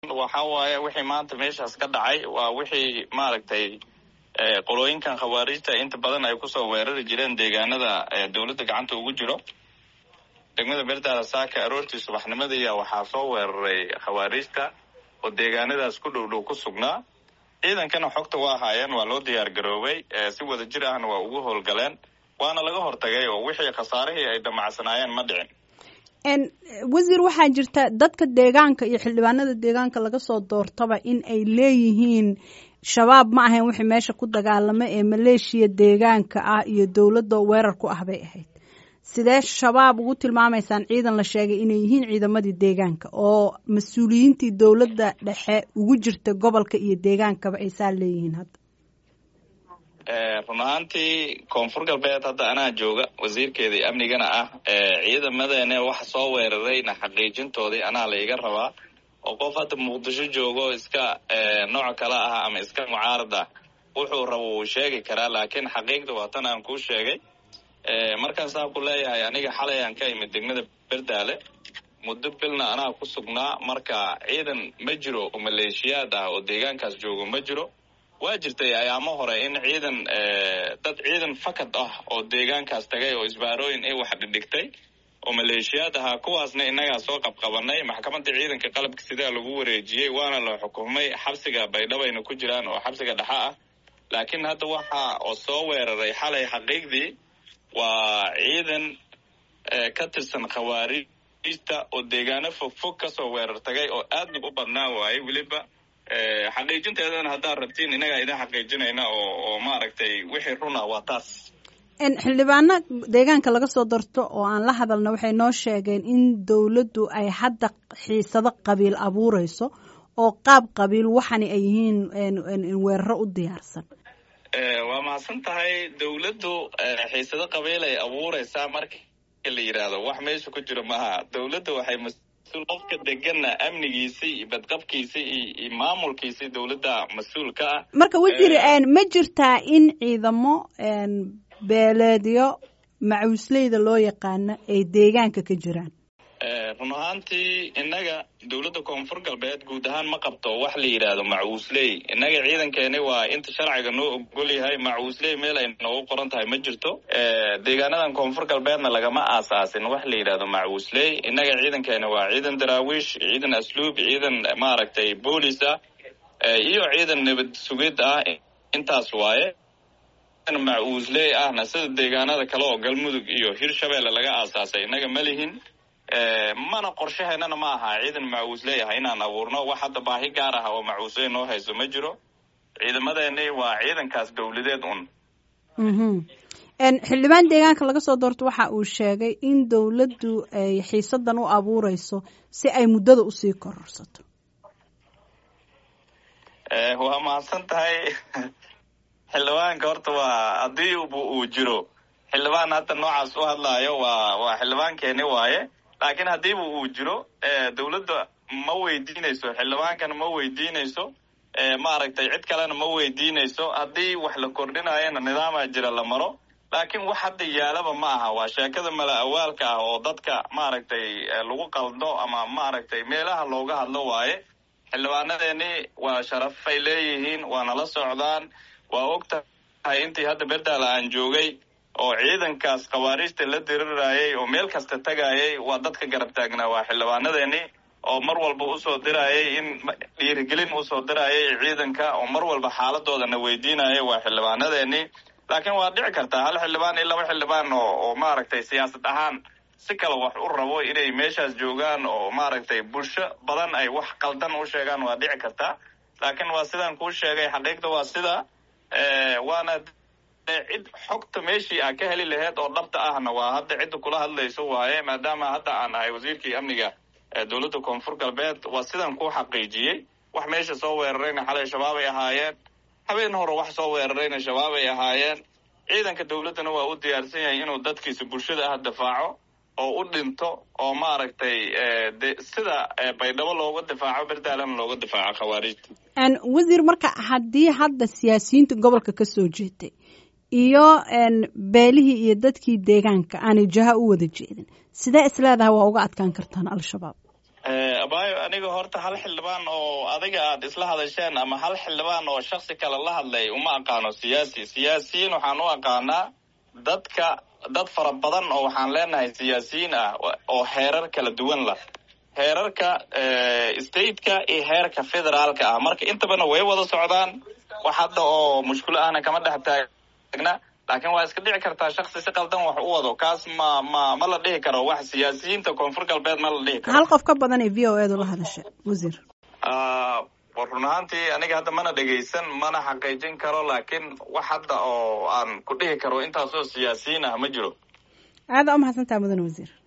waxa waaye wixii maanta meeshaas ka dhacay waa wixii maaragtay qolooyinkan khawaarijta inta badan ay kusoo weerari jireen deegaanada dowladda gacanta ugu jiro degmada berdaala saaka aroortii subaxnimadiiya waxaa soo weeraray khawaarijta oo deegaanadaas ku dhow dhow ku sugnaa ciidankana xogta waa haayeen waa loo diyaar garoobay si wada jir ahna waa ugu howlgaleen waana laga hortagay oo wixii khasaarihii ay damacsanaayeen ma dhicin wasiir waxaa jirta dadka deegaanka iyo xildhibaanada deegaanka laga soo doortaba in ay leeyihiin shabaab ma ahayn wixii meesha ku dagaalama ee maleeshiya deegaanka ah iyo dowladda weerar ku ah bay ahayd sidee shabaab ugu tilmaamaysaan ciidan la sheegay inay yihiin ciidamadii deegaanka oo mas-uuliyiintii dowladda dhexe ugu jirta gobolka iyo deegaankaba ay saa leeyihiin hadda run ahaantii koonfur galbeed hadda anaa jooga wasiirkeedii amnigana ah ciidamadeene waxa soo weerarayna xaqiijintoodii anaa la iga rabaa oo qof hadda muqdisho joogo iska nooc kale ah ama iska mucaarad ah wuxuu rabo wuu sheegi karaa laakiin xaqiiqda waa tan aan kuu sheegay markaan saa ku leeyahay aniga xalay aan ka imid degmada berdaale muddo bilna anaa ku sugnaa marka ciidan ma jiro oo maleeshiyaad ah oo deegaankaas joogo ma jiro waa jirtay ayaamo hore in ciidan dad ciidan fakad ah oo deegaankaas tagay oo isbaarooyin ay wax dhidhigtay oo maleeshiyaad ahaa kuwaasna innagaa soo qabqabanay maxkamadda ciidanka qalabka sidaa lagu wareejiyey waana la xukumay xabsiga baydhabayna ku jiraan oo xabsiga dhexa ah laakiin hadda waxa oo soo weeraray xalay xaqiiqdii waa ciidan ka tirsan khawaarijta oo deegaano fog fog kasoo weerar tagay oo aadna u badnaa waaye weliba xaqiijinteedana haddaad rabtiin innagaa idin xaqiijinayna oo oo maaragtay wixii runa waa taas xildhibaano deegaanka laga soo darto oo aan la hadalna waxay noo sheegeen in dowladdu ay hadda xiisado qabiil abuureyso oo qaab qabiil waxani ay yihiin weeraro u diyaarsan waa mahadsan tahay dowladdu xiisado qabiil ay abuureysaa marka la yidhaahdo wax meesha ku jiro maaha dowladda waxay mas-uul qofka degana amnigiisi iyo badqabkiisi iyo maamulkiisi dowladda mas-uul ka ah marka wasiir ma jirtaa in ciidamo beeleedyo macuusleyda loo yaqaano ay deegaanka ka jiraan run ahaantii innaga dowladda koonfur galbeed guud ahaan ma qabto wax la yidhaahdo macuusley innaga ciidankeeni waa inta sharciga noo ogol yahay macuusley meel ay noogu qoran tahay ma jirto deegaanadan koonfur galbeedna lagama aasaasin wax la yidhaahdo macuusley innaga ciidankeeni waa ciidan daraawiish ciidan asluub ciidan maaragtay boolis ah iyo ciidan nabad sugid ah intaas waaye macuusley ahna sida deegaanada kale oo galmudug iyo hirshabeelle laga aasaasay innaga ma lihin mana qorshaheennana ma aha ciidan macuusley ah inaan abuurno wax hadda baahi gaar ah oo macuusley noo hayso ma jiro ciidamadeeni waa ciidankaas dowladeed un xildhibaan deegaanka laga soo doorto waxa uu sheegay in dowladdu ay xiisadan u abuureyso si ay muddada usii kororsato waa mahadsan tahay xildhibaanka horta waa haddii uu jiro xildhibaan hadda noocaas u hadlaayo waa waa xildhibaankeeni waaye laakiin haddiiba uu jiro dowladda ma weydiinayso xildhibaankana ma weydiinayso maaragtay cid kalena ma weydiinayso haddii wax la kordhinayana nidaamaa jira la maro laakiin wax hadda yaalaba ma aha waa sheekada mala awaalka ah oo dadka maaragtay lagu qaldo ama maaragtay meelaha looga hadlo waaye xildhibaanadeeni waa sharafay leeyihiin waa nala socdaan waa og tahay intii hadda berdaala aan joogay oo ciidankaas khawaarijta la dirirayay oo meel kasta tagayay waa dadka garab taagnaa waa xildhibaanadeeni oo mar walba usoo dirayay in dhiirigelin usoo dirayay ciidanka oo mar walba xaaladoodana weydiinaya waa xildhibaanadeeni laakiin waa dhici kartaa hal xildhibaan iyo laba xildhibaan oo oo maaragtay siyaasad ahaan si kale wax u rabo inay meeshaas joogaan oo maaragtay bulsho badan ay wax qaldan u sheegaan waa dhici kartaa laakiin waa sidaan kuu sheegay xaqiiqda waa sida waana cid xogta meeshii aa ka heli laheyd oo dhabta ahna waa hadda cidda kula hadlayso waaye maadaama hadda aan ahay wasiirkii amniga dowladda koonfur galbeed waa sidan kuu xaqiijiyey wax meesha soo weerarayna xalay shabaab ay ahaayeen habeen hore wax soo weerarayna shabaab ay ahaayeen ciidanka dowladdana waa u diyaarsan yahay inuu dadkiisa bulshada ah difaaco oo u dhinto oo maaragtay de sida baydhabo looga difaaco berdaalana looga difaaco khawaarijta wasiir marka haddii hadda siyaasiyiinta gobolka ka soo jeetay iyo beelihii iyo dadkii deegaanka aanay jaha u wada jeedin sidee isleedahay waa uga adkaan kartaan al-shabaab abayo aniga horta hal xildhibaan oo adiga aad isla hadasheen ama hal xildhibaan oo shaksi kale la hadlay uma aqaano siyaasi siyaasiyiin waxaan u aqaanaa dadka dad fara badan oo waxaan leenahay siyaasiyiin ah oo heerar kala duwan lah heerarka stateka iyo heerka federaalka ah marka intabana way wada socdaan wax hadda oo mushkilo ahna kama dhex taagna laakiin waa iska dhici kartaa shaksi si qaldan wax u wado kaas ma ma ma la dhihi karo wax siyaasiyiinta koonfur galbeed ma la dhihi karo hal qof ka badan ee v o edu la hadasha wasiir run ahaantii aniga hadda mana dhegaysan mana xaqiijin karo laakiin wax hadda oo aan ku dhihi karo intaasoo siyaasiyiin ah ma jiro aada u mahadsantaha mudan wasiir